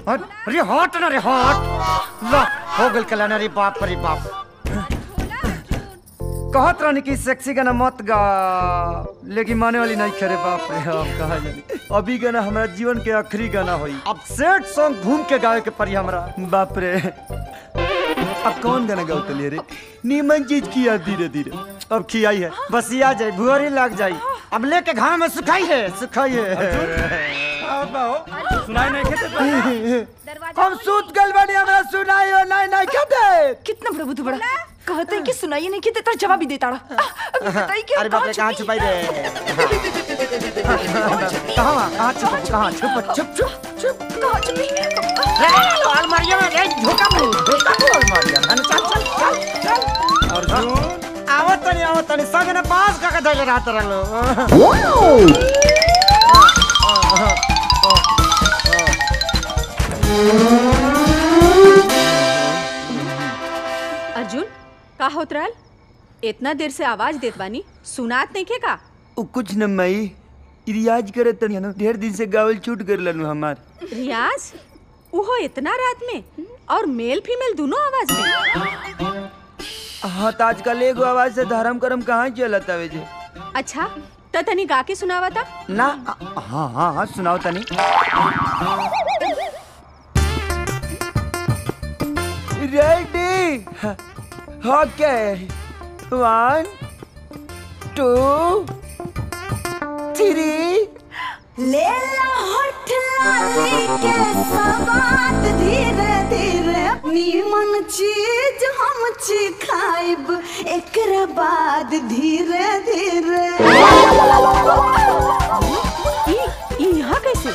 हट अरे हट ना रे हट ला हो गल कल्याण रे बाप रे बाप कहत रहनी कि सेक्सी गाना मत गा लेकिन माने वाली नहीं करे बाप रे अब कहा जानी अभी गाना हमारा जीवन के आखिरी गाना होई अब सेट सॉन्ग घूम के गावे के पड़ी हमरा बाप रे अब कौन गाना गाओ तलिए रे नीमन चीज किया धीरे धीरे अब खियाई है बस ये आ जाए भुअरी लग जाई अब लेके घाम में सुखाई है सुखाई है सुनाई नहीं खेते हम सूत गल बनी हमरा सुनाई हो नहीं नहीं कहते कितना बड़ा बुद्धू बड़ा कहते हैं कि सुनाइए नहीं कि तेरा जवाब ही देता रहा अभी बताइए कि अरे बाप रे कहाँ छुपाई रे कहाँ वहाँ? कहाँ छुप कहाँ छुप छुप छुप छुप कहाँ छुपी अलमारिया में रे धोखा मुंह धोखा मुंह अलमारिया में चल चल चल चल अर्जुन आवत तनी आवत तनी संग ने पास का के धैले रात रहलो अर्जुन का होत रहल इतना देर से आवाज देत बानी सुनात नहीं के का उ कुछ न मई रियाज करे तनी न ढेर दिन से गावल छूट कर लनु हमार रियाज उहो इतना रात में और मेल फीमेल दोनों आवाज में हाँ तो आजकल एगो आवाज से धर्म करम कहाँ चलत आवे जे अच्छा त तनी गा के सुनावा था ना हाँ हाँ हाँ सुनाओ तनी ready okay one two three ले ला होठ लाली के सवाद धीरे धीरे नीमन चीज हम ची खाइब एकरा बाद धीरे धीरे ई ई यहाँ कैसे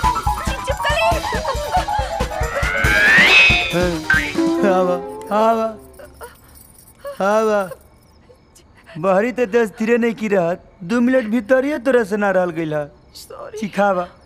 हवा हवा हवा बहरी तो दस धीरे नहीं की रहत दू मिनट भीतर ही तोरा से ना रहल गइल है सिखावा